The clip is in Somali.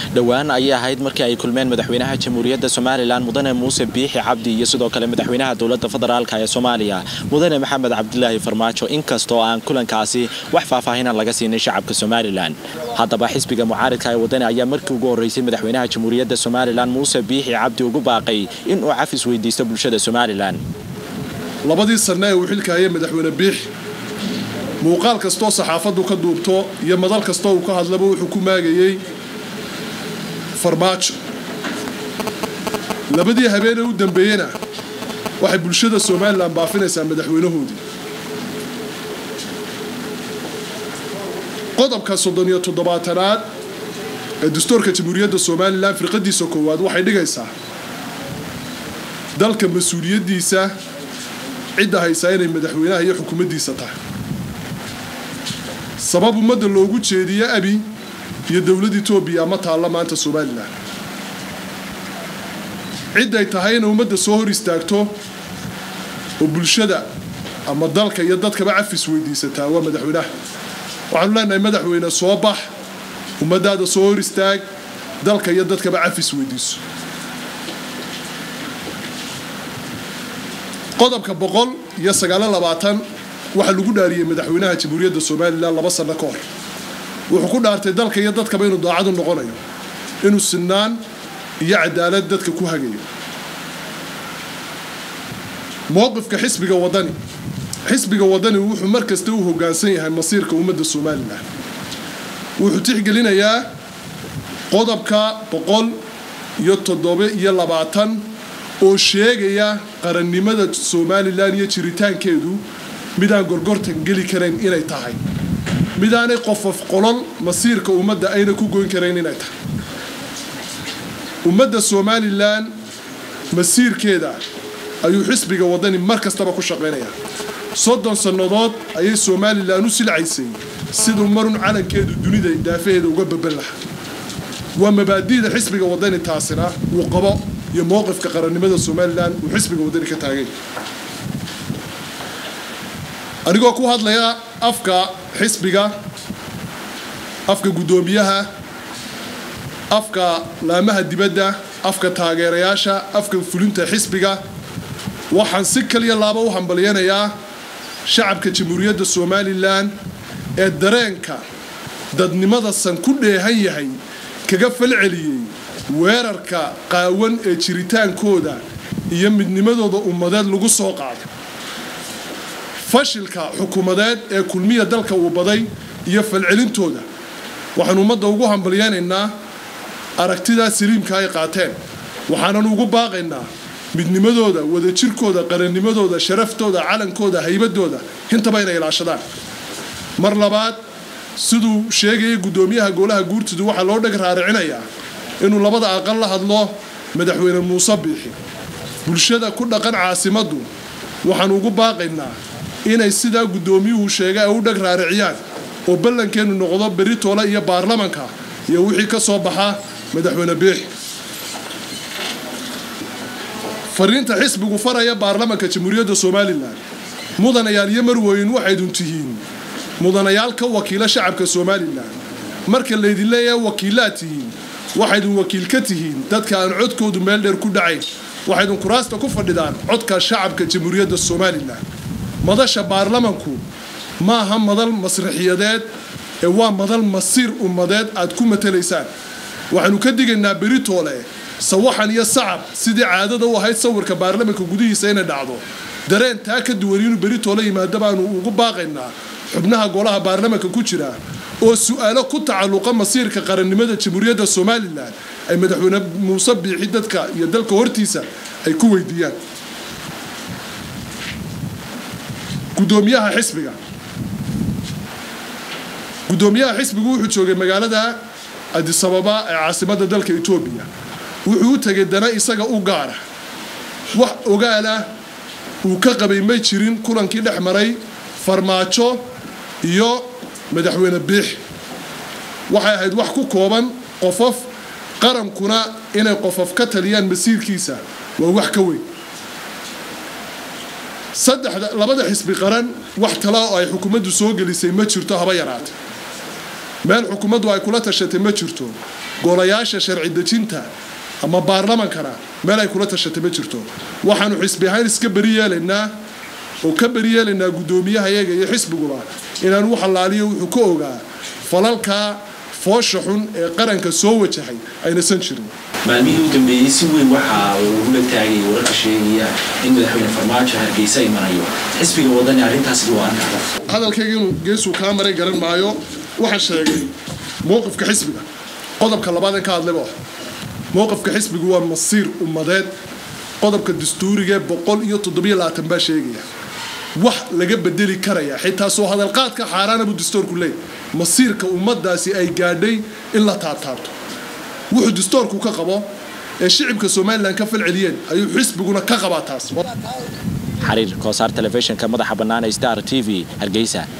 dhowaan ayay ahayd markii ay kulmeen madaxweynaha jamhuuriyadda somalilan mudane muuse biixi cabdi iyo sidoo kale madaxweynaha dowladda federaalk ee soomaaliya mudane maxamed cabdilaahi farmaajo inkastoo aan kulankaasi wax faahfaahinan laga siinay shacabka somalilan haddaba xisbiga mucaaridka ee wadani ayaa markii ugu horreysay madaxweynaha jamhuuriyadda somalilan muuse biixi cabdi ugu baaqay inuu cafis weydiisto bulshada somalilan labadii sanne ee uu xilka hayay madaxweyne biixi muuqaal kastoo saxaafaddu ka duubto iyo madal kastoo uu ka hadlaba wuxuu ku maagayey farmaajo labadii habeenee u dambeeyena waxay bulshada somalilan baafinaysaa madaxweynahoodii qodobka soddon iyo toddobaatanaad ee dastuurka jamhuuriyadda somalilan firqadiisa koowaad waxay dhigaysaa dalka mas-uuliyaddiisa cidda haysaa inay madaxweynaha iyo xukuumaddiisa tahay sabab ummadda loogu jeediye abi iyo dowladda etoobiya ma taalla maanta somalilan cidday tahay inay ummadda soo hor istaagto oo bulshada ama dalka iyo dadkaba cafis weydiisataa waa madaxweynaha waxaanu leenahay madaxweyne soo bax ummaddaada soo hor istaag dalka iyo dadkaba cafis weydiiso qodobka boqol iyo sagaalo labaatan waxaa lagu dhaariyey madaxweynaha jamhuuriyadda somalilan laba sanno ka hor wuxuu ku dhaartay dalka iyo dadkaba inuu daacadu noqonayo inuu sinaan iyo cadaalad dadka ku hagayo mowqifka xisbiga wadani xisbiga wadani wuxuu mar kasta u hoggaansan yahay masiirka ummadda somalilan wuxuu tixgelinayaa qodobka boqol iyo toddoba iyo labaatan oo sheegaya qarannimada somalilan iyo jiritaankeedu midaan gorgortan geli karayn inay tahay midaanay qofof qolol masiirka ummadda ayna ku goyn karayn inay tahay ummadda somalilan masiirkeeda ayuu xisbiga wadani mar kastaba ku shaqaynayaa soddon sannadood ayay somalilan u silcaysay siduu marun calankeedu dunida daafaheeda uga baban lahaa waa mabaadi'da xisbiga wadani taasina uu qabo iyo mowqifka qarannimada somalilan uu xisbiga wadani ka taagay anigoo ku hadlaya afka xisbiga afka guddoomiyaha afka laamaha dibadda afka taageerayaasha afka fulinta xisbiga waxaan si kaliya laaba u hambalyanayaa shacabka jamhuuriyadda somalilan ee dareenka dadnimada san ku dheehan yahay kaga falceliyey weerarka qaawan ee jiritaankooda iyo midnimadooda ummadeed lagu soo qaaday fashilka xukuumadeed ee kulmiya dalka uu baday iyo falcelintooda waxaanu ummadda ugu hambalyaynaynaa aragtidaa saliimka ay qaateen waxaanan ugu baaqaynaa midnimadooda wadajirkooda qarannimadooda sharaftooda calankooda haybadooda intaba inay ilaashadaan mar labaad siduu sheegayay guddoomiyaha golaha guurtidu waxaa loo dheg raaricinayaa inuu labada aqal la hadlo madaxweyne muuse biixi bulshada ku dhaqan caasimaddu waxaanu ugu baaqaynaa inay sidaa guddoomiyuhu sheegay ay u dheg raariciyaan oo ballankeennu noqdo berri toole iyo baarlamanka iyo wixii ka soo baxa madaxweyne biixi fariinta xisbigu faraya baarlamanka jamhuuriyadda somalilan mudanayaal iyo marweyn waxaydun tihiin mudanayaal ka wakiila shacabka somalilan marka laydin leeyahay wakiilaad tihiin waxaydun wakiil ka tihiin dadka aan codkoodu meel dheer ku dhacayn waxaydun kuraasta ku fadhidaan codka shacabka jamhuuriyadda somalilan madasha baarlamanku maaha madal masraxiyadeed ee waa madal masiir ummadeed aad ku matalaysaan waxaanu ka digaynaa beritoole sawaxan iyo sacab sidii caadada u ahayd sawirka baarlamanka gudihiisa inay dhacdo dareen taa ka duwan inuu beritoole yimaado baanu ugu baaqaynaa xubnaha golaha baarlamanka ku jira oo su-aalo ku tacalluqa masiirka qarannimada jamhuuriyadda somalilan ay madaxweyne muuse biixi dadka iyo dalka hortiisa ay ku weydiiyaan gudoomiyaha xisbiga guddoomiyaha xisbigu wuxuu joogay magaalada adisababa ee caasimadda dalka etoobiya wuxuu u tegay dana isaga u gaara wax ogaalah uu ka qabay may jirin kulankii dhex maray farmaajo iyo madaxweyne biix waxay ahayd wax ku kooban qofof qarankuna inay qofof ka taliyaan masiirkiisa waa wax ka weyn saddexda labada xisbi qaran wax tala oo ay xukuumaddu soo gelisay ma jirto haba yaraate meel xukuumaddu ay kula tashatay ma jirto golayaasha sharci dejinta ama baarlamankana meel ay kula tashatay ma jirto waxaanu xisbi ahaan iska beri yeelaynaa oo ka beri yeelaynaa guddoomiyahayaga iyo xisbiguba inaan u xalaaliyo wuxuu ka ogaa falalka foosha xun ee qaranka soo wajahay aynasan jirin maalmihii u dambeeyey si weyn waxaa lagula taagay wararka sheegaya in madaxweyne farmaajo hargeysa imanayo xisbiga wadani arrintaasi waa arkada hadalkayga inuu geesuu kaa maray garan maayo waxaan sheegay mowqifka xisbiga qodobka labaad ka hadlayba mowqifka xisbigu waa masiir ummadeed qodobka dastuuriga boqol iyo toddobiyo labaatan baa sheegaya wax laga bedeli karaya xitaa soo hadalqaadka xaaraana buu dastoorku leeyahy masiirka ummadaasi ay gaadhay in la taabtaabto wuxuu dastoorku ka qabo ee shicibka somalilan ka falceliyeen ayuu xisbiguna ka qabaa taas xariir koosaar telefishinka madaxa bannaan ee star t v hargeysa